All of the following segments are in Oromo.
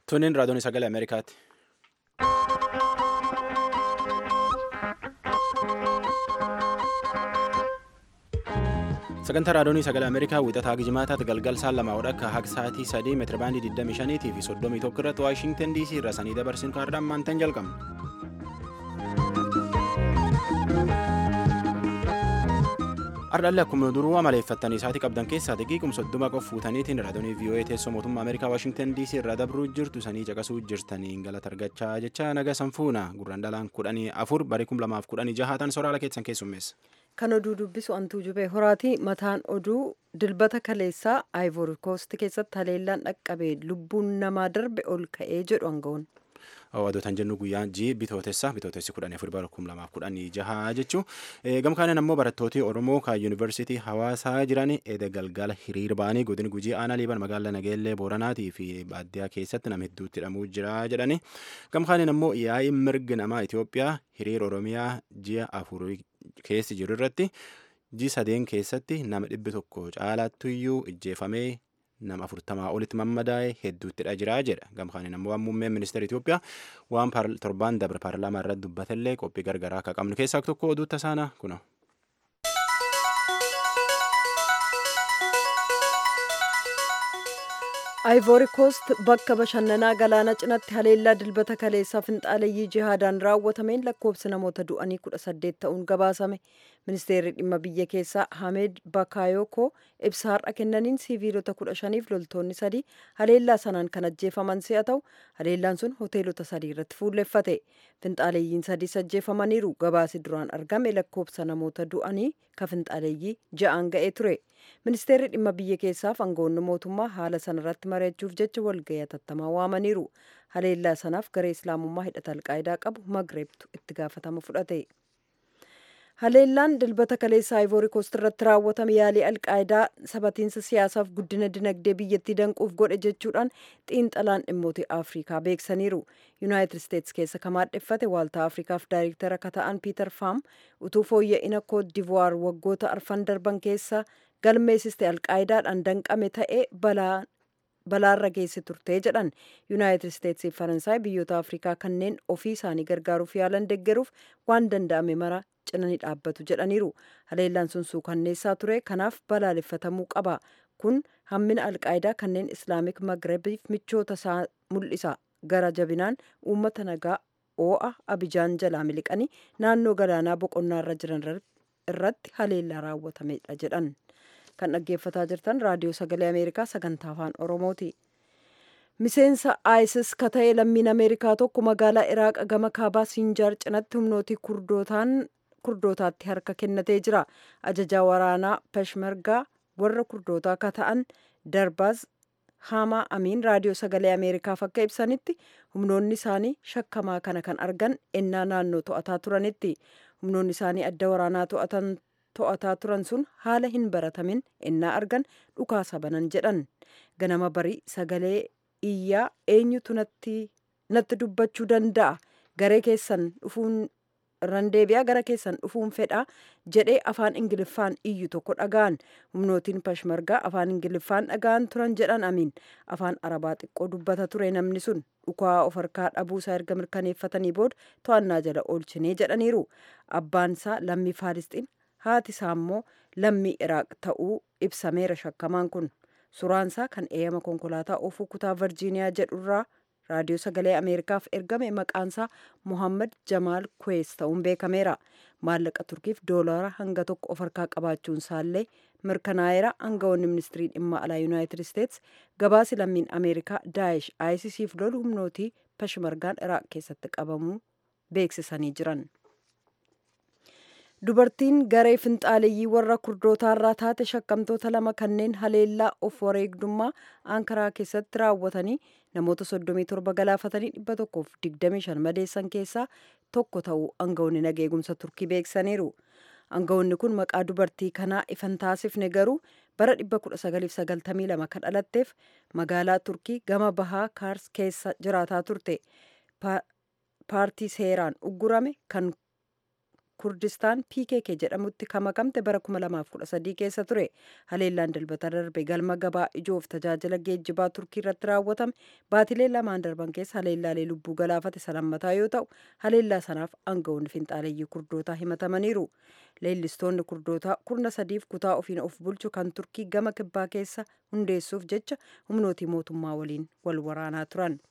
Tuniin raadiyoon sagalee Ameerikaati. Sagantaa raadiyoonii sagalee Ameerikaa wiixataa Gijimaataatti galgal saan lama akka haga sa'aatii sadii meetira baandii 25 fi 31 irratti Waashintan DC irraa sanii dabarsin kaardaan maantan jalqabna. Ardhalli akkuma duruu amaleeffattanii isaatii qabdan keessaa xiqqeequm soddoma qof fuutaniitiin raadiyoonii VOA teessoo mootummaa Ameerikaa Waashintan DC irraa dabruu jirtu sanii caqasuu jirtaniin galata argachaa jecha naga sanfuuna gurraan dhalaan kudhanii afur barii kum lamaaf kudhanii jahaatan soraala keessan keessummeessa. Kan oduu dubbisu antuu jubee horaati mataan oduu dilbata kaleessaa aayivoori koost keessatti haleellaan dhaqqabee lubbuun namaa darbe ol ka'ee jedhu aangawoon. Hawwaatotaan jennu guyyaa jii bitootessa bitootessi kudhanii afur bara kum lamaaf kudhanii jaha jechuun gamkaaniin ammoo barattooti Oromoo kan yuunivarsiitii hawaasaa jiran edda galgala hiriir ba'anii godina gujii aanaa liiban magaalaa nageellee booranaatii fi baadiyyaa keessatti nama hedduutti hidhamuu jira jedhani gamkaaniin ammoo yaa'ii mirgi namaa Itoophiyaa hiriir Oromiyaa ji'a afur keessi jiru irratti ji sadeen keessatti nama dhibbi tokko caalaattuyyuu ijjeefamee nama afurtamaa olitti mammadaa'e hedduuttidha jira jedha gamkaaniin ammoo waan muummeen ministeera Itoophiyaa waan torbaan dabre paarlaamaa irratti dubbatellee qophii gargaraa akka qabnu keessaa tokko oduu tasaana kuna. aayivoori koost bakka bashannanaa galaana cinaatti haleellaa dilbata kaleessaa finxaaleyyii jihaadaan raawwatameen lakkoofsi namoota du'anii kudha saddeet ta'uun gabaasame ministeerri dhimma biyya keessaa hamed bakaayoko ibsa har'a kennaniin siiviilota kudha shaniif loltoonni sadii haleellaa sanaan kan ajjeefaman si'a ta'u haleellaan sun hoteelota sadii irratti fuulleffate finxaaleeyyiin sadii ajjeefamaniiru gabaasi duraan argame lakkoofsa namoota du'anii ka finxaaleeyyii ja'aan ga'ee ture ministeerri dhimma biyya keessaaf aangawoonni mootummaa haala sanarratti mari'achuuf jecha walga'ii atattamaa waamaniiru haleellaa sanaaf garee islaamummaa hidhata alqaayidaa qabu magreebtu itti gaafatama fudhate haleellaan dilbata kaleessa aayivoori koost irratti raawwatame yaalii alqaayidaa sabatiinsa siyaasaaf guddina dinagdee biyyattii danquuf godhe jechuudhaan xiinxalaan dhimmoota afrikaa beeksaniiru yuunaayitid isteetsi keessa kamaadheffate waaltaa afrikaaf daayirektara akka ta'an piiter faam utuu fooyya'ina koot divuwaar waggoota arfan darban keessa galmeessiste alqaayidaadhaan danqame ta'ee balaarra geesse turte jedhan yuunaayitid isteetsii faransaay biyyoota afrikaa kanneen ofii isaanii gargaaruuf yaalan deggeruuf waan danda'ame mara cinanii dhaabbatu jedhaniiru haleellaan sun suukanneessaa ture kanaaf balaaleffatamuu qaba kun hammina alqaayidaa kanneen islaamik magrebiif michoota isaa mul'isa gara jabinaan uummata nagaa oo'a abijaan jalaa miliqanii naannoo galaanaa boqonnaa irra jiran irratti haleellaa raawwatamedha jedhan kan dhaggeeffataa jirtan raadiyoo sagalee ameerikaa sagantaa afaan oromooti miseensa isis ka ta'e lammiin ameerikaa tokko magaalaa iraaq gama kaabaa siinjaar cinatti humnootii kurdootaatti harka kennatee jira ajajaa waraanaa peshmergaa warra kurdootaa ka ta'an darbaaz haamaa amiin raadiyoo sagalee ameerikaaf akka ibsanitti humnoonni isaanii shakkamaa kana kan argan ennaa naannoo to'ataa turanitti humnoonni isaanii adda waraanaa to'atan to'ataa turan sun haala hin baratamin ennaa argan dhukaasa banan jedhan ganama barii sagalee iyyaa eenyutu natti dubbachuu danda'a garee keessan dhufuun randeebiyaa gara keessan dhufuun fedha jedhee afaan ingiliffaan iyyu tokko dhaga'an humnootiin pashmargaa afaan ingiliffaan dhaga'an turan jedhan amiin afaan arabaa xiqqoo dubbata ture namni sun dhukaa of harkaa dhabuusaa erga mirkaneeffatanii booda to'annaa jala oolchinee jedhaniiru abbaansaa lammii faalisxiin haati isaa immoo lammii iraaq ta'uu ibsameera shakkamaan kun suraansaa kan eeyama konkolaataa oofuu kutaa virjiiniyaa jedhurraa raadiyoo sagalee ameerikaaf ergame maqaansaa mohammad jamaal kwees ta'uun beekameera maallaqa turkiif doolaara hanga tokko of harkaa qabaachuun isaallee mirkanaa'eera aangawoonni ministirii dhimma alaa yuunaayitid isteets gabaasi lammiin ameerikaa daa'ish isisiif lolu humnootii peshmergaan iraaq keessatti qabamuu beeksisanii jiran. dubartiin garee finxaaleeyyii warra kurdootaarraa taate shakkamtoota lama kanneen haleellaa of wareegdummaa ankaraa keessatti raawwatanii namoota 37 galaafatanii 125 madeessan keessaa tokko ta'uu aangawoonni nageegumsa turkii beeksaniiru aangawoonni kun maqaa dubartii kanaa ifan taasifne garuu bara 1992 kan dhalatteef magaalaa turkii gama bahaa kaars keessa jiraataa turte paartii seeraan uggurame kan kurdistaan pkk jedhamutti kamakamte bara 2013 keessa ture haleellaan dilbata darbe galma gabaa ijoof tajaajila geejjibaa turkii irratti raawwatame baatilee lamaan darban keessa haleellaalee lubbuu galaafate salammataa yoo ta'u haleellaa sanaaf aangawoonni finxaaleeyyii kurdootaa himatamaniiru leellistoonni kurdootaa kurna sadiif kutaa ofiin of bulchu kan turkii gama kibbaa keessa hundeessuuf jecha humnootii mootummaa waliin wal waraanaa turan.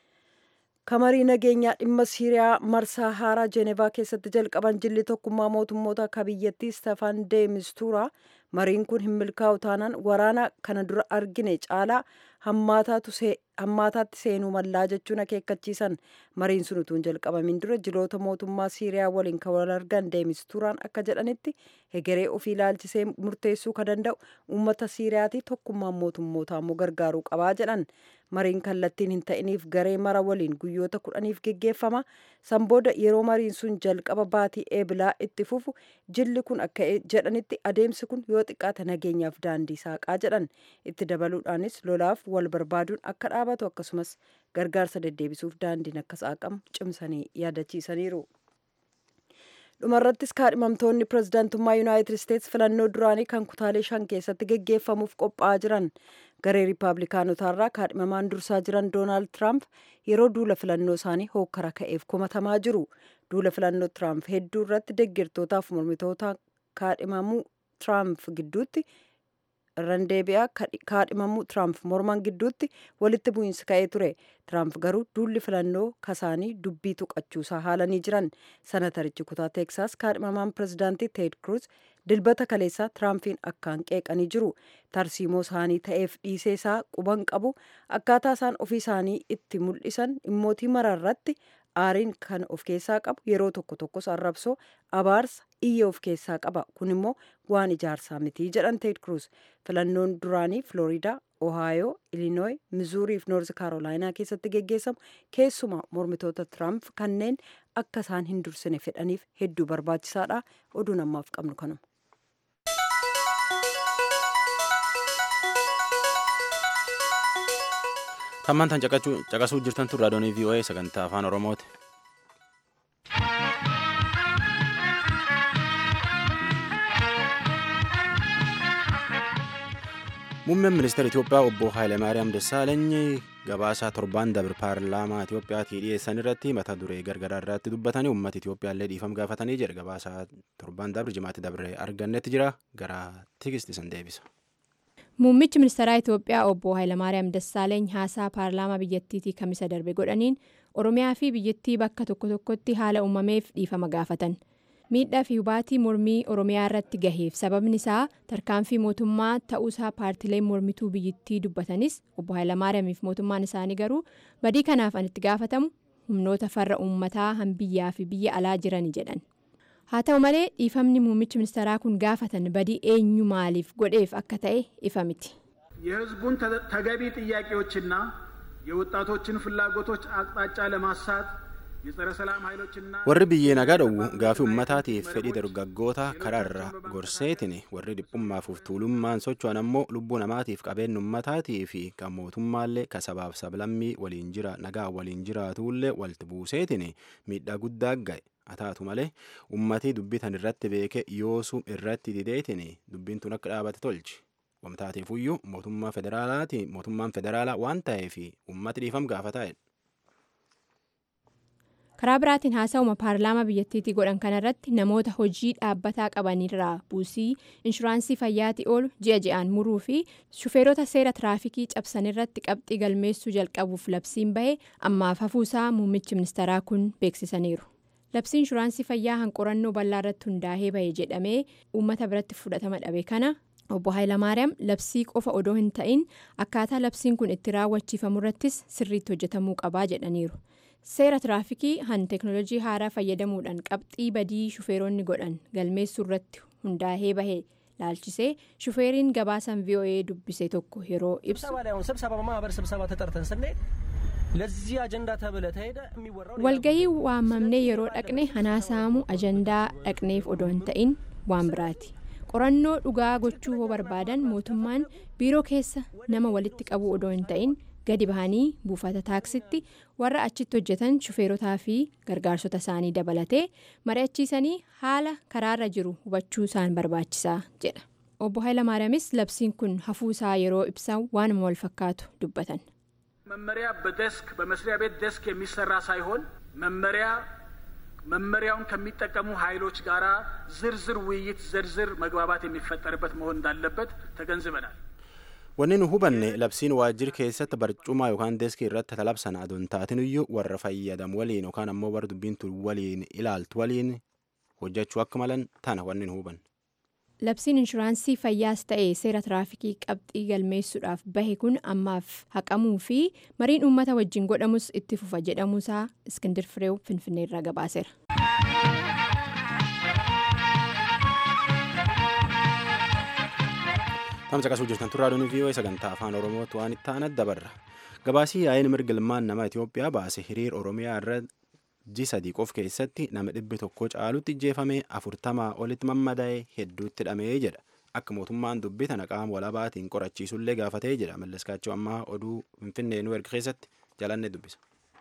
kamarii nageenyaa dhimma siiriyaa marsaa haaraa jeenevaa keessatti jalqaban jilli tokkummaa mootummoota akka biyyattii stefan de mistuura mariin kun hin milkaa'u taanaan waraana kana dura argine caalaa hammaataatti seenuu mallaa jechuun akeekkachiisan mariin sun utuu hin jalqabamin dura jiloota mootummaa siiriyaa waliin kan wal argan de mistuuraan akka jedhanitti hegeree ofii ilaalchisee murteessuu kan danda'u uummata siiriyaati tokkummaan mootummootaa immoo gargaaruu qabaa jedhan mariin kallattiin hin ta'iniif garee mara waliin guyyoota kudhaniif geggeeffama san booda yeroo mariin sun jalqaba baatii eebilaa itti fufu jilli kun akka jedhanitti adeemsi kun yoo xiqqaate nageenyaaf daandii saaqaa jedhan itti dabaluudhaanis lolaaf wal barbaaduun akka dhaabatu akkasumas gargaarsa deddeebisuuf daandiin akka saaqamu cimsanii yaadachiisaniiru. dhumarrattis kaadhimamtoonni pirezidaantummaa yuunaayitid isteetsi filannoo duraanii kan kutaalee shan keessatti geggeeffamuuf qophaa'aa jiran garee riippaabilikaanotaarraa kaadhimamaan dursaa jiran doonaald tiraamp yeroo duula filannoo isaanii hookkara ka'eef komatamaa jiru duula filannoo tiraamp hedduu irratti deeggartootaaf mormitoota kaadhimamuu tiraamp gidduutti irraan deebi'aa kaadhimamuu tiraamp morman gidduutti walitti bu'iinsi ka'ee ture tiraamp garuu duulli filannoo kasaanii dubbii tuqachuusaa haalanii jiran sanatarichi kutaa teeksaas kaadhimamaan pirezidaantii teed kruuz dilbata kaleessaa tiraampiin akkaan qeeqanii jiru tarsiimoo isaanii ta'eef dhiisee isaa quban qabu akkaataa isaan ofii isaanii itti mul'isan dhimmootii maraarratti aariin kan of keessaa qabu yeroo tokko tokkos arrabsoo abaarsa iyya of keessaa qaba kun immoo waan ijaarsaa mitii jedhan teed kruuz filannoon duraanii flooriidaa ohaayoo ilinooy mizuurii fi noorzi kaarolaayinaa keessatti geggeessamu keessumaa mormitoota tiraamp kanneen akka isaan hin dursine fedhaniif hedduu barbaachisaadha oduu namaaf qabnu kanuma. Tammaan tan caqasuu jirtan tun raadiyoonii VOA sagantaa afaan Oromooti. Muummeen ministeera Itoophiyaa obbo Hayilemaariyaam Dassaalany gabaasaa torbaan dabre paarlaamaa Itoophiyaatii dhiyeessan irratti mata duree gargaraa irratti dubbatanii uummata Itoophiyaa illee dhiifama gaafatanii jedha gabaasaa torbaan dabre jimaatti dabre argannetti jira gara tigisti san deebisa. Muummichi ministeeraa Itoophiyaa obbo Hayilamaariyaam Dassaaleeny haasaa paarlaamaa biyyattiitii kamisa darbe godhaniin Oromiyaa fi biyyattii bakka tokko tokkotti haala uumameef dhiifama gaafatan. Miidhaa fi hubaatii mormii Oromiyaa irratti gaheef sababni isaa tarkaanfii mootummaa ta'uusaa paartileen mormituu biyyattii dubbatanis obbo Hayilamaariyaamiif mootummaan isaanii garuu badii kanaaf an itti gaafatamu humnoota farra uummataa hanbiyyaa fi biyya alaa jirani jedhan. haa ta'u malee dhiifamni muummichi ministeeraa kun gaafatan badii eenyu maaliif godheef akka ta'e ifa miti. የህዝቡን ተገቢ ጥያቄዎችና የወጣቶችን ፍላጎቶች አቅጣጫ ለማሳት የጸረ ሰላም ኃይሎችና warri biyyee nagaa dhowwu gaafii uummataatiif fedhii dargaggoota karaarra gorseetiin warri dhiphummaaf tuulummaan socho'an ammoo lubbuu namaatiif qabeenya uummataatii fi kan mootummaallee ka sabaaf sablammii waliin jira nagaa waliin jiraatullee walitti buuseetiin miidhaa guddaa ga'e. ataatu malee ummatii dubbitan irratti beeke yoosuu irratti dideetiin dubbiin tun akka dhaabate tolchi wamtaateefuyyuu mootummaa federaalaati mootummaan federaalaa waan ta'eef ummati dhiifam gaafataa'e. karaa biraatiin haasa'uma paarlaamaa biyyattiitii godhan kanarratti namoota hojii dhaabbataa qabanirraa buusii inshuraansii fayyaatii oolu ji'a ji'aan muruu fi shufeerota seera tiraafikii cabsanirratti qabxii galmeessuu jalqabuuf labsiin bahe ammaaf hafuusaa muummichi ministeeraa kun beeksisaniiru. labsii inshuraansii fayyaa hanqorannoo bal'aa irratti hundaa'ee bahe jedhamee uummata biratti fudhatama dhabe kana obbo Hayilamaariyaam labsii qofa odoo hin ta'in akkaataa labsiin kun itti raawwachiifamu irrattis sirriitti hojjetamuu qabaa jedhaniiru seera tiraafikii han teeknoolojii haaraa fayyadamuudhaan qabxii badii shufeeronni godhan galmeessuu irratti hundaa'ee bahe laalchisee shufeeriin gabaasan voa dubbise tokko yeroo ibsu. walgahii waamamnee yeroo dhaqne hanaasaamuu ajandaa dhaqneef odoo hin ta'in waan biraati qorannoo dhugaa gochuu hoo barbaadan mootummaan biiroo keessa nama walitti qabuu odoo hin ta'in gadi bahanii buufata taaksitti warra achitti hojjetan shufeerotaa fi gargaarsota isaanii dabalatee mari'achiisanii haala karaarra jiru hubachuu isaan barbaachisaa jedha obbo Hayilamaariyaamis labsiin kun hafuu isaa yeroo ibsan waanuma wal fakkaatu dubbatan. መመሪያ በደስክ በመስሪያ ቤት ደስክ የሚሰራ ሳይሆን መመሪያ መመሪያውን ከሚጠቀሙ ኃይሎች ጋር ዝርዝር ውይይት ዝርዝር መግባባት የሚፈጠርበት መሆን እንዳለበት ተገንዝበናል። wanni nu hubanne labsiin waajjira keessatti barcumaa yookaan deeskii irratti talabsan adoon taatiniyyuu warra fayyadamu waliin yookaan ammoo warra dubbintu waliin ilaaltu waliin hojjechuu akka malan tana wanni nu hubanne. labsiin inshuraansii fayyaas ta'e seera tiraafikii qabxii galmeessuudhaaf bahe kun ammaaf haqamuu fi mariin uummata wajjin godhamus itti fufa jedhamuusaa iskindir fireew finfinneerraa gabaaseera. Tamsa qasuu jirtan turaadoon vii'oo sagantaa afaan oromootti waan itti aanat dabarra. Gabaasii yaa'in mirga ilmaan nama Itoophiyaa baase hiriir Oromiyaa irra ji sadii qof keessatti nama dhibbi tokko caalutti ijjeefamee afurtamaa olitti mammadaa'ee hedduutti hidhamee jedha. Akka mootummaan dubbii tana qaama walabaatiin qorachiisullee gaafatee jedha. Malleskaachuu ammaa oduu Finfinnee nu erga keessatti jalanne dubbisa.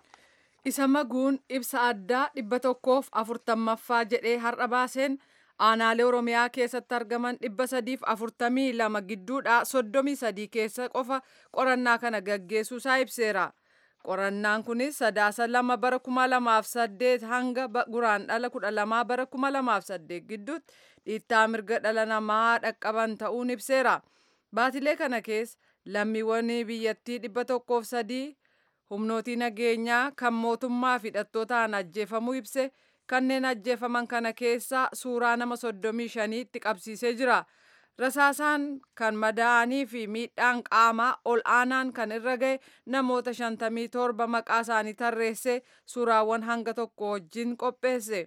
Isa maguun ibsa addaa dhibba tokkoof afurtammaffaa jedhee har'a baaseen aanaalee Oromiyaa keessatti argaman dhibba sadiif afurtamii lama gidduudha soddomii sadii keessa qofa qorannaa kana gaggeessuusaa ibseera. Qorannaan kunis sadaasa lama bara kuma lamaaf saddeet hanga guraan dhala kudha lamaa bara kuma lamaaf saddeet gidduutti dhiittaa mirga dhala namaa dhaqqaban ta'uun ibseera. Baatilee kana keessa lammiiwwan biyyattii dhibba tokkoof sadii humnootii nageenyaa kan mootummaa fi hidhattootaan ajjeefamuu ibse kanneen ajjeefaman kana keessa suuraa nama soddomii shaniitti qabsiisee jira. Rasaasaan kan madaa'anii fi miidhaan qaamaa ol aanaan kan irra gahe namoota shantamii torba maqaa isaanii tarreessee suuraawwan hanga tokko wajjin qopheesse.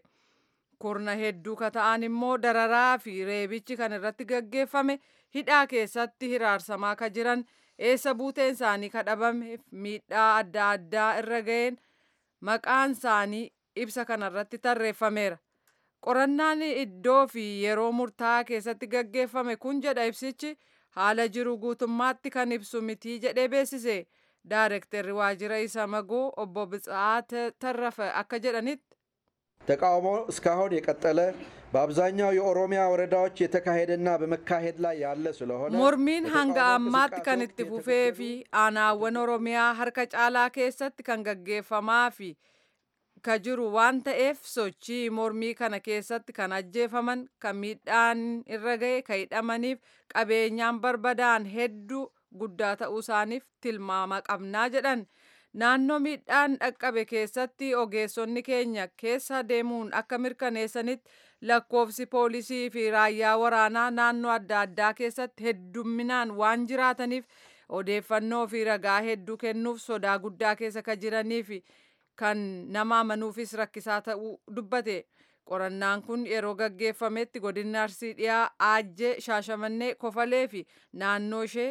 Kurna hedduu kata'an immoo dararaa fi reebichi kan irratti gaggeeffame hidhaa keessatti hiraarsamaa ka jiran eessa buuteen isaanii kadhabame miidhaa adda addaa irra gaheen maqaan isaanii ibsa kanarratti tarreeffameera. Qorannaan iddoo fi yeroo murtaa'aa keessatti gaggeeffame kun jedha ibsichi haala jiru guutummaatti kan ibsu mitii jedhee beeksise. Daarektarri waajjira isa magoo obbo Bitsa'aa Tarrafe akka jedhanitti ተቃውሞ እስካሁን የቀጠለ በአብዛኛው የኦሮሚያ ወረዳዎች የተካሄደና በመካሄድ ላይ ያለ ስለሆነ mormiin hanga ammaatti kan itti fufee fi aanaawwan oromiyaa harka caalaa keessatti kan gaggeeffamaa fi ka jiru waan ta'eef sochii mormii kana keessatti kan ajjeefaman kan miidhaan irra gahe kan hidhamaniif qabeenyaan barbadaa'an hedduu guddaa ta'uu isaaniif tilmaama qabnaa jedhan. Naannoo miidhaan dhaqqabe keessatti ogeessonni keenya keessa deemuun akka mirkaneessanitti lakkoofsi poolisii fi raayyaa waraanaa naannoo adda addaa keessatti heddumminaan waan jiraataniif odeeffannoo fi ragaa hedduu kennuuf sodaa guddaa keessa kan jiranii fi kan nama amanuufis rakkisaa ta'uu dubbate. Qorannaan kun yeroo gaggeeffametti godina Arsii dhiyaa Aajjee Shaashamannee Kofalee fi naannoo ishee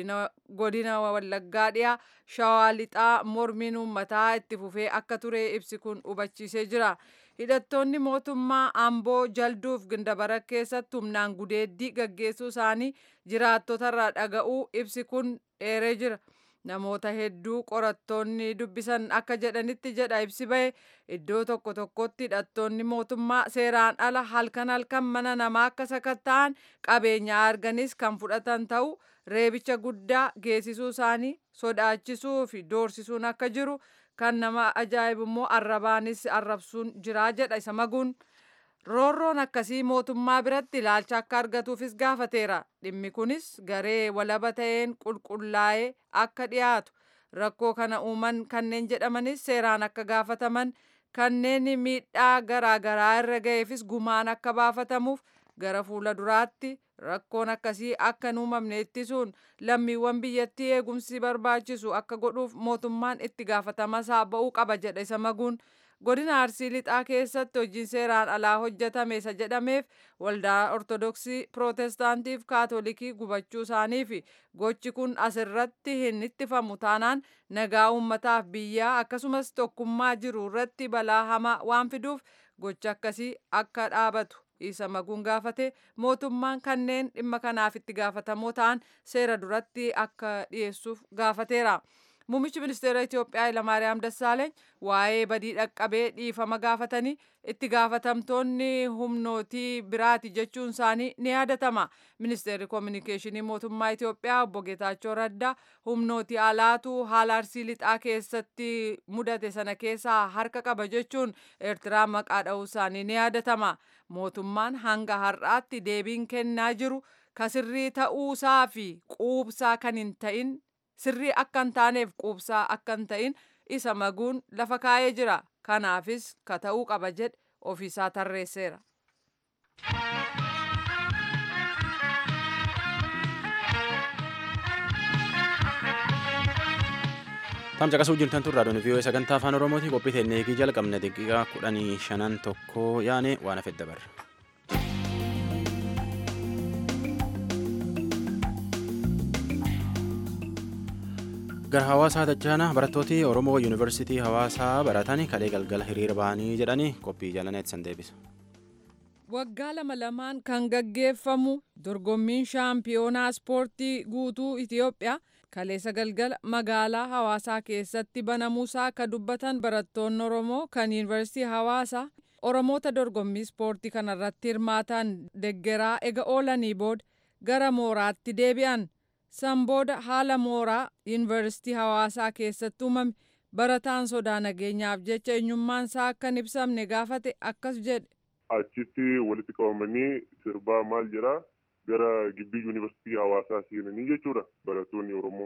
godina Wallaggaa dhiyaa Shawaa Lixaa mormiin uummataa itti fufee akka ture ibsi kun hubachiisee jira. Hidhattoonni mootummaa Amboo jalduuf gindabara keessatti humnaan gudeeddii gaggeessuu isaanii jiraattotarraa dhaga'uu ibsi kun dheeree jira. Namoota hedduu qorattoonni dubbisan akka jedhanitti jedha ibsi bahe iddoo tokko tokkotti hidhattoonni mootummaa seeraan ala halkan halkan mana namaa akka sakatta'an qabeenyaa arganis kan fudhatan ta'u reebicha guddaa geessisuu isaanii sodaachisuu fi doorsisuun akka jiru kan nama ajaa'ibu immoo arrabaanis arrabsuun jiraa jedha isa maguun. roorroon akkasii mootummaa biratti ilaalcha akka argatuufis gaafateera dhimmi kunis garee walaba ta'een qulqullaa'ee akka dhiyaatu rakkoo kana uuman kanneen jedhamanis seeraan akka gaafataman kanneen miidhaa garaagaraa irra ga'eefis gumaan akka baafatamuuf gara fuula duraatti rakkoon akkasii akka hin uumamne ittisuun lammiiwwan biyyattii eegumsi barbaachisu akka godhuuf mootummaan itti gaafatamaa ba'uu qaba jedha isa maguun. godina arsii lixaa keessatti hojiin seeraan alaa hojjetame isa jedhameef waldaa ortodoksii pirootestaantiif kaatolikii gubachuu isaanii fi gochi kun asirratti hin ittifamu taanaan nagaa uummataaf biyyaa akkasumas tokkummaa jiru irratti balaa hamaa waan fiduuf gochi akkasii akka dhaabatu isa maguun gaafate mootummaan kanneen dhimma kanaaf itti gaafatamoo ta'an seera duratti akka dhiyeessuuf gaafateera. Muummichi ministeera Itoophiyaa Hayilamaariyaam Dassaaleeny waa'ee badii dhaqqabee dhiifama gaafatanii itti gaafatamtoonni humnootii biraati jechuun isaanii ni yaadatama. Ministeerri Koominikeeshinii Mootummaa Itoophiyaa obbo Geetaachoo Raddaa humnootii alaatu haala arsii lixaa keessatti mudate sana keessaa harka qaba jechuun Eertiraa maqaa dha'uu isaanii ni yaadatama. Mootummaan hanga har'aatti deebiin kennaa jiru kasirrii ta'uusaa fi quubsaa kan hin ta'in sirrii akka hin taaneef quubsaa akka hin ta'in isa maguun lafa kaa'ee jira. Kanaafis ka ta'uu qaba jedhe ofiisaa tarreesseera. Tam caqasuu jirtan tun raadiyoon vii'oo sagantaa afaan oromooti qophii teennee eegii jalqabne daqiiqaa kudhanii shanan tokko yaane waan hafe dabarra. gara hawaasaa tachaana barattooti oromoo yuunivarsiitii hawaasaa baratan kalee galgala hiriira bahanii jedhanii qophii jalaneet san deebisa. Waggaa lama lamaan kan gaggeeffamu dorgommiin shaampiyoonaa ispoortii guutuu Itoophiyaa kaleessa galgala magaalaa hawaasaa keessatti banamuusaa akka dubbatan barattoonni Oromoo kan yuunivarsiitii hawaasaa Oromoota dorgommii ispoortii kanarratti hirmaatan deggeraa ega oolanii booda gara mooraatti deebi'an. san booda haala mooraa yuunivarsiitii hawaasaa keessatti uumame barataan sodaa nageenyaaf jecha eenyummaan isaa akka hin ibsamne gaafate akkas jedhe. Achitti walitti qabamanii sirbaa maal jedhaa gara gibbii yuunivarsiitii hawaasaa seenanii jechuudha barattoonni Oromoo.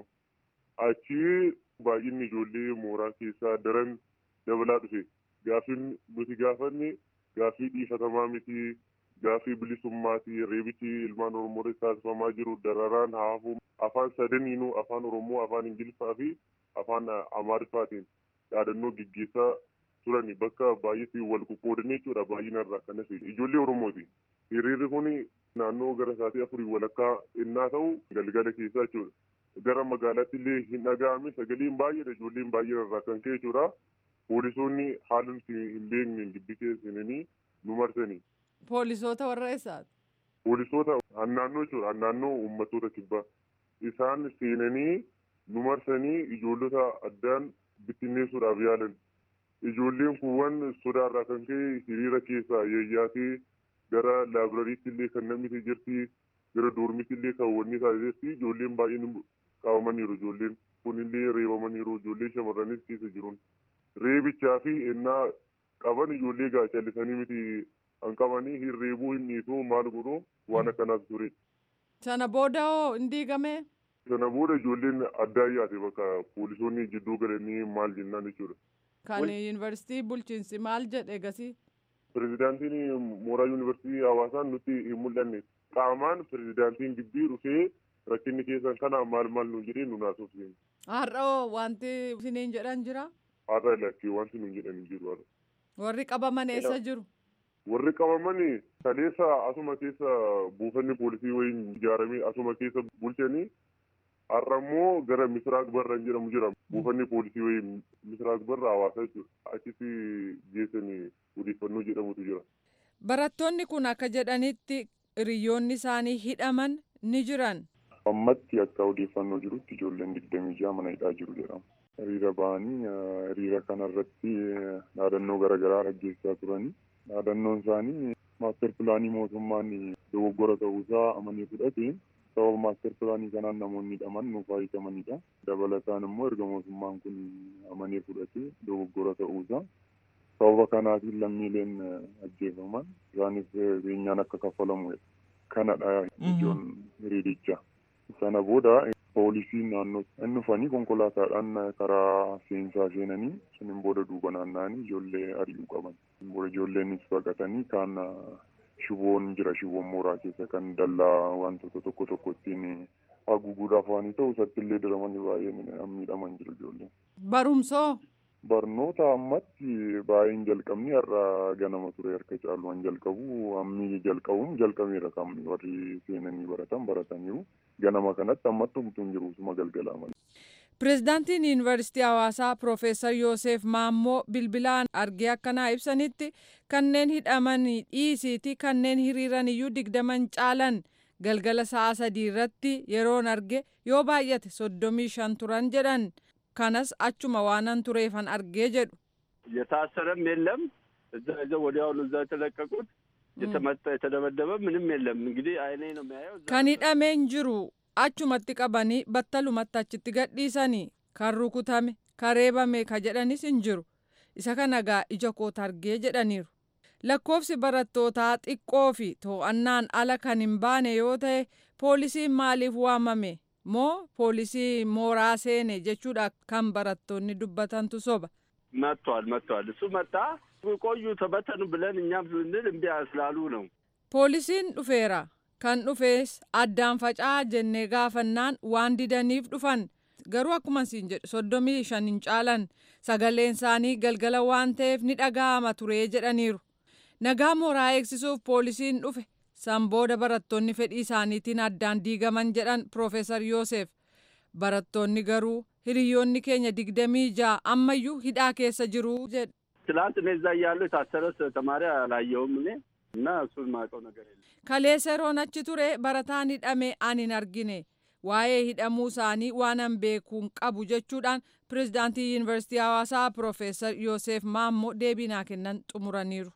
Achi baay'inni ijoollee mooraa keessaa daran dabalaa dhufe. Gaaffiin nuti gaafanne gaaffii dhiifatamaa miti gaaffii bilisummaati reebichi ilmaan oromoo irratti taasifamaa jiru dararaan haafuu afaan sadaniinuu afaan oromoo afaan ingiliffaa fi afaan amaariffaatiin yaadannoo gaggeessaa turani bakka baay'eetti wal qoqqoodan jechuudha baay'inarraa kanas ijoollee oromooti hiriirri kun naannoo gara sa'aatii afurii walakkaa innaa ta'u galgala keessaa jechuudha gara magaalaatti illee hin dhaga'ame sagaleen baay'eedha ijoolleen baay'inarraa kan ka'e jechuudha poolisoonni haala nuti hin beekne gibbii seenanii nu marsanii. Poolisoota warra eessaati? Poolisoota naannoo jechuudha naannoo uummattoota kibbaa isaan seenanii nu marsanii ijoollota addaan bittinneessuudhaaf yaalan ijoolleen kuuwwan sodaarraa kan ka'e hiriira keessaa yeeyyaatee gara laabirariitti illee kan namni jirti gara doormitti illee kan wanni taasisetti ijoolleen baay'een qabamaniiru ijoolleen kunillee reebamaniiru ijoollee shamarranis keessa jiruun reebichaa fi ennaa qaban ijoollee gaachallisanii miti kan qabanii hin reebuu hin dhiisuu maal godhu waan akkanaas ture. Sana booda hoo hin diigame? Sana booda ijoolleen addaa yaate bakka poolisoonni jidduu galanii maal jennaan jechuudha. Kan yuunivarsiitii bulchiinsi maal jedhe gasii? Pirezidaantiin mooraa yuunivarsiitii hawaasaan nutti hin mul'anne qaamaan pirezidaantiin gibbii dhufee rakkinni keessan kana maal maal nu jedhee nu naasofsiise. Har'a wanti isiniin jedhan jira? Har'a lakkee wanti nu jedhan hin jiru. Warri qabaman eessa jiru? warri qabaman kaleessa asuma keessa buufanni poolisii wayiin ijaaramee asuma keessa bulchanii har'a immoo gara misiraaq barra jedhamu jira buufanni poolisii wayiin misiraaq barra hawaasa jechuudha achitti geessanii odeeffannoo jedhamutu jira. Barattoonni kun akka jedhanitti hiriyoonni isaanii hidhaman ni jiran. Ammatti akka odeeffannoo jirutti ijoolleen digdamii ja'a mana hidhaa jiru jedhama. Hiriira ba'anii hiriira kanarratti dhaadannoo garaagaraa dhaggeessaa turanii. dhaadannoon isaanii maaster pilaanii mootummaan dogoggora ta'uusaa amanii fudhate sababa maaster pilaanii kanaan namoonni hidhaman nuuf hiikamanidha. Dabalataan immoo erga mootummaan kun amanee fudhate dogoggora ta'uusaa sababa kanaatiin lammiileen ajjeefaman isaanis beenyaan akka kaffalamudha. Kanadha ijoon hiriirichaa. Sana booda poolisiin naannoo inni dhufanii konkolaataadhaan karaa seensaa seenanii suniin booda duuba naanna'anii ijoollee ari'uu qaban. Booda ijoolleenis baqatanii kaan shiboon jira shiboon mooraa keessa kan dallaa wantoota tokko tokko ittiin haguuguudhaaf waan ta'u isatti illee diramanii baay'een miidhaman jiru ijoolleen. Barumsoo? Barnoota ammatti baay'een jalqabni har'a ganama ture harka caalumaan jalqabu ammii jalqabuun jalqabeera kan warri seenanii baratan barataniiru ganama kanatti ammatti humtuun jiru suma galgalaa malee. Pireezidaantiin Yuunivarsiitii Hawaasaa Piroofeesar Yoosef Maammoo bilbilaan argee akkanaa ibsanitti kanneen hidhaman dhiisiiti kanneen hiriiran iyyuu digdaman caalan galgala sa'a sadii irratti yeroon arge yoo baay'ate soddomii shan turan jedhan kanas achuma waanan tureefan argee jedhu. የታሰረም የለም እዛ ይዘው ወዲያውኑ እዛ የተለቀቁት የተመታ የተደበደበ ምንም የለም። እንግዲህ አይኔ ነው የሚያየው። kan hidhameen jiru achumatti qabanii battalumatti achitti gadhiisanii kan rukutame kan reebame ka jedhanis hin jiru isa kana gaa ija koota argee jedhaniiru. lakkoofsi barattootaa xiqqoo fi to'annaan ala kan hin baane yoo ta'e poolisiin maaliif waamame moo poolisii mooraa seene jechuudha kan barattoonni dubbatantu soba. መጥቷል መጥቷል። እሱ መጣ ቆዩ ተበተኑ ብለን እኛም ስንል እምቢ ስላሉ ነው። poolisiin dhufeera kan dhufees addaan faca'aa jennee gaafannaan waan didaniif dhufan garuu akkuma siin jedhu soddomii shan hin caalan sagaleen isaanii galgala waan ta'eef ni dhaga'ama ture jedhaniiru. nagaa mooraa eegsisuuf poolisiin dhufe san booda barattoonni fedhii isaaniitiin addaan diigaman jedhan Profeesar Yoosef. Barattoonni garuu hiriyoonni keenya digdamii ja'a ammayyuu hidhaa keessa jiru jedhu. ትላንት እኔ እዛ እያለሁ የታሰረ ተማሪ አላየውም እኔ እና እሱን ማውቀው ነገር የለም። Kaleessa yeroon achi ture barataan hidhame ani hin argine waa'ee hidhamuu isaanii waanan beekuun qabu jechuudhaan pirezidaantii yuunivarsiitii hawaasaa Profeesar Yoosef Maammoo deebii naa kennan xumuraniiru.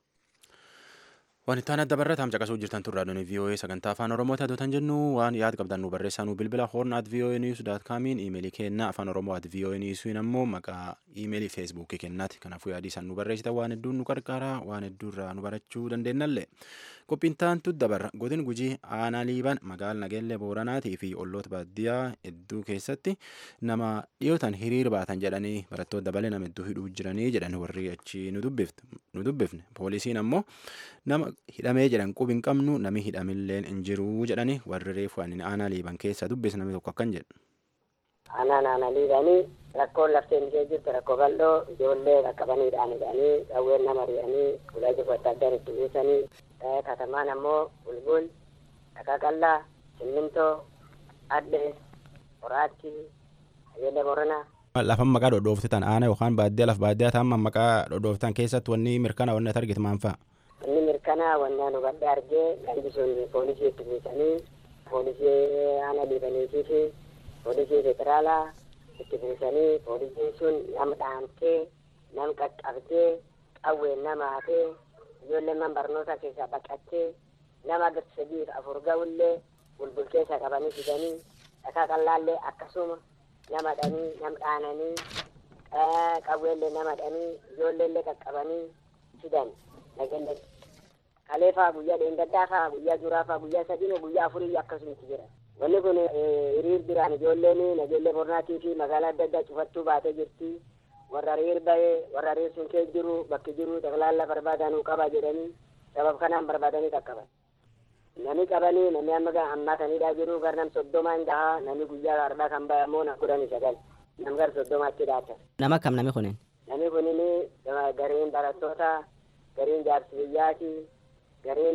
Waan itti aanaa dabarrataan caqasuu jirtan turraa doonii VOA sagantaa afaan Oromoo taatotan jennu waan yaad qabdan nu barreessaa nu bilbila horn at VOA news dot comiin iimeelii kennaa afaan Oromoo at VOA newsiin ammoo maqaa iimeelii feesbuukii kennaati kanaafuu yaadii san nu barreessitan waan hedduun nu qarqaara waan hedduurraa nu barachuu dandeennallee qophiin taantu dabarra godin gujii aanaa liiban magaal nageellee booranaatii fi olloota baadiyyaa hedduu keessatti nama dhiyootan hiriir baatan jedhanii barattoota dabalee nama hedduu hidhuu jiranii jedhan warri achi nu dubbifne poolisiin ammoo nama hidhamee jedhan qubi hin qabnu nami hidhamilleen hin jiru jedhani warri reefu ani aanaa liiban keessa dubbise namni tokko akkan jedhu. Aanaan aanaa liibanii rakkoon lafteen ishee jirtu rakkoo bal'oo ijoollee qaqqabaniidhaan hidhanii qawween nama ri'anii ulaa jiru adda addaan itti buusanii katamaan ammoo bulbul dhaqaqallaa simmintoo adde horaatti ayeellee boranaa Lafan maqaa dhodhooftan aanaa yookaan baadiyyaa laf baadiyyaa ta'an maqaa dhodhooftan keessatti wanni mirkana wanni ati argite maal fa'a? inni mirkanaa wannaan hubadhe argee gandi sun poolisii itti buusanii poolisii aanaa liibaniitii fi poolisii federaalaa itti buusanii poolisiin sun nam dhaamtee nam qaqqabdee qawween nama hatee ijoollee man barnoota keessaa baqattee nama sadiif afur ga'ullee bulbul keessa qabanii fidanii dhakaa qallaallee akkasuma nama dhanii nam dhaananii qawweellee nama dhanii ijoolleellee qaqqabanii fidan nageelle kalee faa guyyaa dheengaddaa faa guyyaa juraa faa guyyaa sadii guyyaa afurii akkasumatti jira wanni kun hiriir biraan ijoolleen nageelle bornaatii fi magaalaa adda addaa cufattuu baatee jirti warra hiriir bahee warra hiriir sun kee jiru bakki jiru taklaalla barbaadanuu qaba jedhanii sabab kanaan barbaadanii qaqqaban nami qabanii nami amma ammaataniidha jiru gar nam soddomaan gahaa nami guyyaa arbaa kan bahe ammoo na kudhanii sagal nam gar soddomaatti dhaata Nama kam nami kunin? nami kunin gariin barattoota gariin jaarsi biyyaati gariin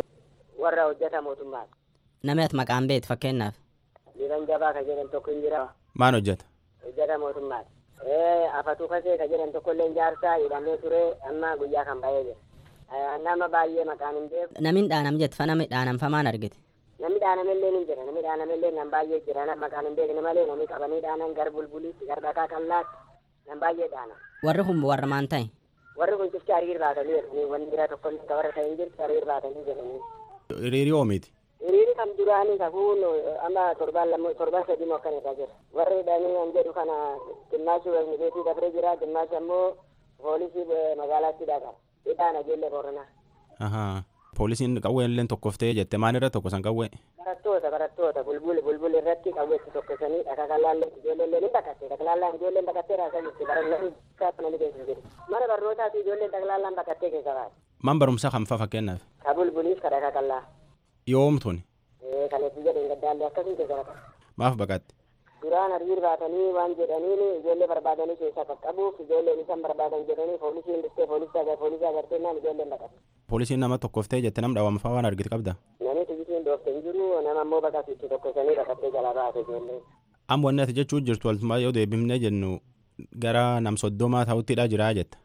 warra hojjeta mootummaati Nami ati maqaan beet fakkeenyaaf. liban jabaa ka jedhan tokko hin jira Maan hojjeta? hojjeta mootummaati afatu kasee ka jedhan tokkollee jaarsaa hidhamee ture amma guyyaa kan bahee jira nama baay'ee maqaan hin beeku Namiin dhaanam jette fa nami dhaanamfa maan argite? namni dhaanamellee ni jira namni dhaanamellee nam baay'ee jira nam maqaan hin beekne malee namni qabanii dhaanan gar bulbuliitti gar dhakaa qallaatti nam baay'ee dhaana Warri kun warra maan ta'e? warri kun cifti hariir baatanii jedhanii wanni biraa tokkollee ka warra ta'in jirti hariir baatanii jedhanii Hiriirii oomiiti. hiriiri kam duraanii kakuun amma torbaan lama torbaan sadii moo akkan irra jira warri hidhanii an jedhu kana dimmaashii wayni beetii dabree jira dimmaashi ammoo poolisii magaalaatti dhaqa hidhaa nageelle booranaa Ahaa. Poolisiin qawween illee tokkoftee jette maan irra tokko san qawwee? barattoota barattoota bulbul bulbul irratti qawweetti tokkosanii dhakaa qalaallee ijoolleen ni baqatte dhaklaallaan ijoolleen baqattee raasaa jirti barattoonni namni keessa jiru mana barnootaati ijoolleen dhaklaallaan baqattee keessa baate Man barumsaa kan fa'a fakkeenyaaf? ka bulbuliif ka dhakaa qallaa Yoomtuni? kaneetti jedheen gaddaallee akkasii keessa baqatte Maaf baqatte? duraan hariir baatanii waan jedhaniin ijoollee barbaadanii keessaa qaqqabuuf ijoolleen isan barbaadan jedhanii poolisiin dhuftee poolisii agar poolisii agarteennaan ijoolleen baqatte Poolisiin nama tokkoftee jette nam dhaawama fa'a waan argite qabda? namni tijjitiin dhoofte hin jiru nama ammoo baqasitti tokkosanii baqattee jalaa baate ijoolleen Amma wanni ati jechuu jirtu waltumaa yoo deebifnee jennu gara nam soddomaa ta'uttidha jiraa jetta.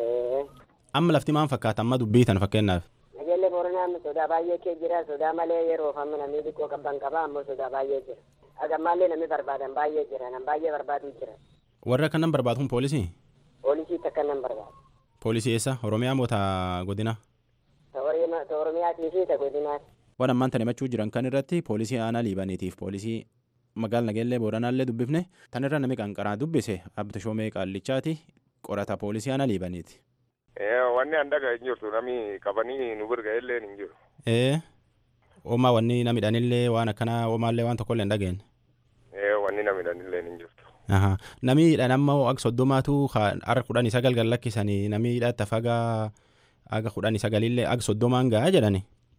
Amma lafti maan fakkaata amma dubbii tan fakkeenyaaf? nageelle booranaa sodaa baay'ee kee jira sodaa malee yeroof amma namni xiqqoo qabban qaba ammoo sodaa baay'ee jira agammallee namni barbaadan baay'ee jira nam baay'ee barbaadu jira Warra akkanan barbaadu kun poolisii? Poolisii takka nan barbaada. Poolisii eessa? Oromiyaa moo ta godina? Ta Oromiyaatii fi ta godinaati. Waan ammaan tan himachuu jiran kan irratti poolisii aanaa liibaniitiif poolisii magaal nageellee booranaallee dubbifne tan irra nami qanqaraa dubbise abdi shoomee qaallichaati qorata poolisii aanaa liibaniiti. Wanni an dhagaa hin jirtu nami qabanii nu birga illee hin jiru. Ee oomaa wanni namidhaanillee waan akkanaa oomaallee waan tokkollee hin dhageenye. Wanni namidhaanillee hin jirtu. Namiidhaan amma akka soddomaatu har'a kudhan sagal gan lakkisanii namiidha tafagaa aga kudhan sagalillee aga soddomaan gahaa jedhani.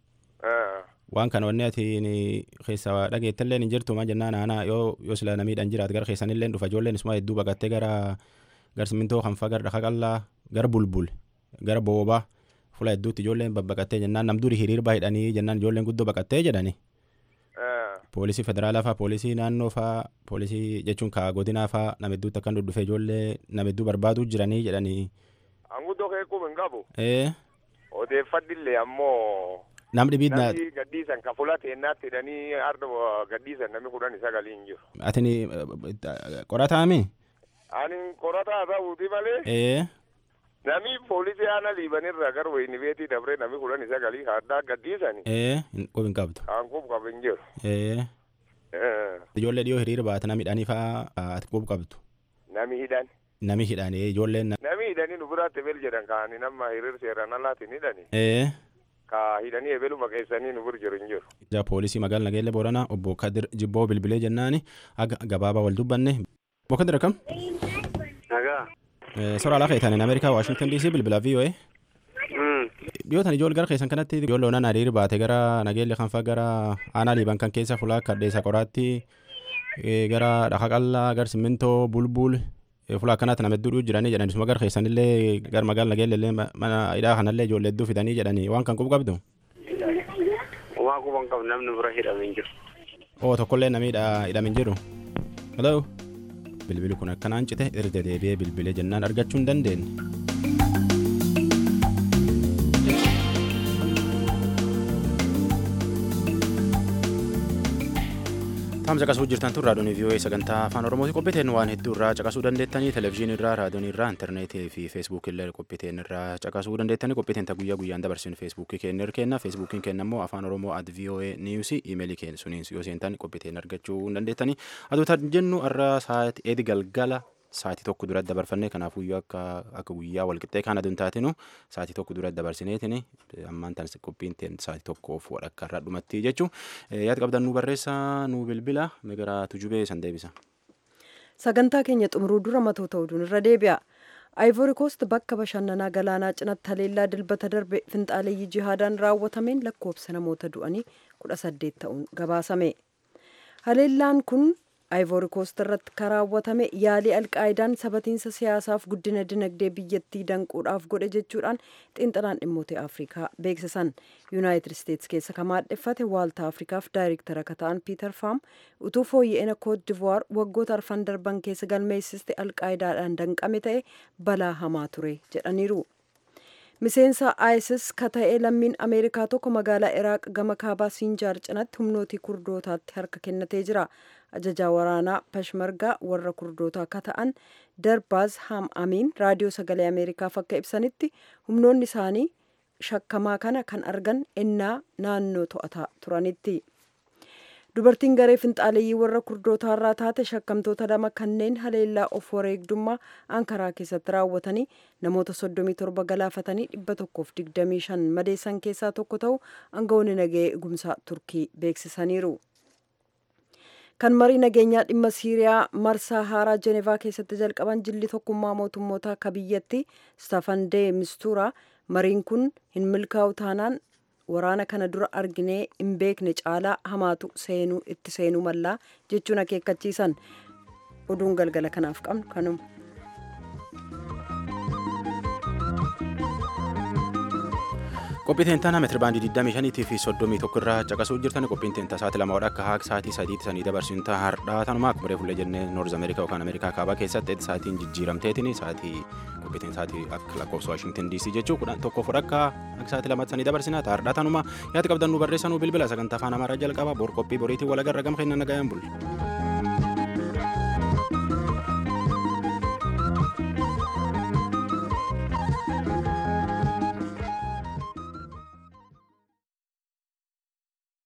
Waan kana wanni ati keessa dhageettallee hin jirtu maa jennaan aanaa yoo yoo sila namiidhaan jiraat gara keessanillee dhufa ijoolleen isuma hedduu baqattee gara gar simintoo kanfaa gara dhaqa qallaa gara bulbul gara boobaa fuula hedduutti ijoolleen babbaqattee jennaan nam duri hiriir baay'idhanii jennaan ijoolleen guddoo baqattee jedhani. Poolisii federaalaa faa poolisii naannoo faa poolisii jechuun kaa godinaa faa nama hedduutti akkan dhudhufee ijoollee nama hedduu barbaaduu jiranii jedhanii. Anguddoo keekuu hin qabu. Ee. Odeeffadhillee ammoo. Nam dhibiit na. Namni gaddiisan ka fuula teennaatti hidhanii arda gaddiisan namni kudhan sagalii hin jiru. Atini qorataami? Ani qorataa ta'uuti malee. Ee. Nami poolisii aanaa liibanirra gara wayini beetii dabree namni kudhan sagalii addaa gaddiisani. Ee qub hin qabdu. Kan qub qabu hin jiru. Ee. Ijoollee dhiyoo hiriira baate nami hidhanii faa ati qub qabdu. Nami hidhan. Nami hidhanii ijoolleen. Nami hidhanii nu biraatti ebel jedhan kaani nama hiriir seeraan alaatiin hidhani. Ee. Ka hidhanii ebeluma keessanii nu bir jiru hin jiru. Ija poolisii magaala nageellee booranaa obbo Kadir Jibboo bilbilee jennaani aga gabaabaa wal dubbanne. Obbo Kadir akkam? Nagaa. Sora alaa feetan Ameerikaa Waashingtan DC bilbila VOA. Dhiyootan ijool gara keessan kanatti ijoollee onaan hiriir baate gara nageellee kan faa gara aanaa liiban kan keessa fulaa kadheessa qoraatti gara dhaqa qallaa gara simmintoo bulbul fulaa akkanaatti nama hedduu jiranii jedhani suma gara keessanillee gara magaala nageellee mana hidhaa kanallee ijoollee hedduu fidanii jedhani waan kan qubu qabdu. Waan quban qabu namni bira hidhamee jiru. Oo tokkollee namni hidhamee jiru. Hello. bilbili kun akkanaan cite erga deebi'ee bilbilee jennaan argachuu hin dandeenye. Taam caqasuu jirtan tun raadiyoon VOA sagantaa afaan Oromooti qophiiteen waan hedduu irraa caqasuu dandeettanii televezyiinii irraa raadiyoon irraa intarneetii fi feesbuukii illee qophiiteen irraa caqasuu dandeettanii qophiiteen ta guyyaa guyyaan dabarsin feesbuukii keenya kenna feesbuukiin keenya immoo afaan Oromoo at VOA niiwusii iimeelii keenya suniin yoo seentan qophiiteen argachuu hin dandeettanii aduuta jennu irra sa'aatii eedi galgala sa'aatii tokko duratti dabarfannee kanaafuu akka akka guyyaa walqixxee kana aduun taatinu sa'aatii tokko duratti dabarsineetini ammaan tan qophiin teen sa'aatii tokkoof walakkaa irraa dhumatti jechuun yaada qabdan nu barreessa nu bilbila migira tujubee san deebisa. Sagantaa keenya xumuruu dura matoota oduun irra deebi'a. Ivory Coast bakka bashannanaa galaanaa cinatti haleellaa dilbata darbe finxaaleeyyii jihaadaan raawwatameen lakkoofsa namoota du'anii kudha saddeet ta'uun gabaasame. Haleellaan kun Ivory Coast irratti kan raawwatame yaalii alqaayidaan sabatiinsa siyaasaaf guddina dinagdee biyyattii danquudhaaf godhe jechuudhaan xiinxalaan dhimmoota Afrikaa beeksisan. Yuunaayitid Isteetsi keessa kan maadheffate waaltaa Afrikaaf daayirektara akka ta'an Piiter Faam utuu fooyya'ina Koot Divuwaar waggoota arfan darban keessa galmeessiste alqaayidaadhaan danqame ta'e balaa hamaa ture jedhaniiru. miseensa isis ka ta'e lammiin ameerikaa tokko magaalaa iraaq gama kaabaa siinjaar cinatti humnootii kurdootaatti harka kennatee jira ajajaa waraanaa peshmergaa warra kurdootaa ka ta'an darbaaz ham amiin raadiyoo sagalee ameerikaaf akka ibsanitti humnoonni isaanii shakkamaa kana kan argan ennaa naannoo to'ataa turanitti. dubartiin garee finxaaleeyyii warra kurdootaarraa taate shakkamtoota lama kanneen haleellaa of wareegdummaa ankaraa keessatti raawwatanii namoota 37 galaafatanii 125 madeessan keessaa tokko ta'u aangawoonni nagahee eegumsaa turkii beeksisaniiru. kan marii nageenyaa dhimma siiriyaa marsaa haaraa jenevaa keessatti jalqaban jilli tokkummaa mootummoota akka biyyatti stafan dee mistuura mariin kun hin milkaa'u taanaan waraana kana dura arginee hin beekne caalaa hamaatu seenuu itti seenuu mallaa jechuun akeekkachiisan oduun galgala kanaaf qabnu kanuma. qophii teentaa meetira baandii 25 fi 31 irraa caqasuu jirtan qophiin teentaa sa'aatii lama wadha akka haa sa'aatii sadiitti sanii dabarsuun ta'a hardhaa tanuma akkuma reefu illee jennee noorz ameerikaa yookaan ameerikaa kaabaa keessatti sa'aatiin jijjiiramteetiin sa'aatii qophii teen sa'aatii akka lakkoofsa waashingtan diisii jechuu kudhan tokkoof wadha akka akka sa'aatii lamatti sanii dabarsina ta'a hardhaa tanuma yaada qabdan nu barreessanuu bilbila sagantaa afaan amaaraa jalqaba bor qophii boriitiin walagarra gama kennan nagayaan bulu.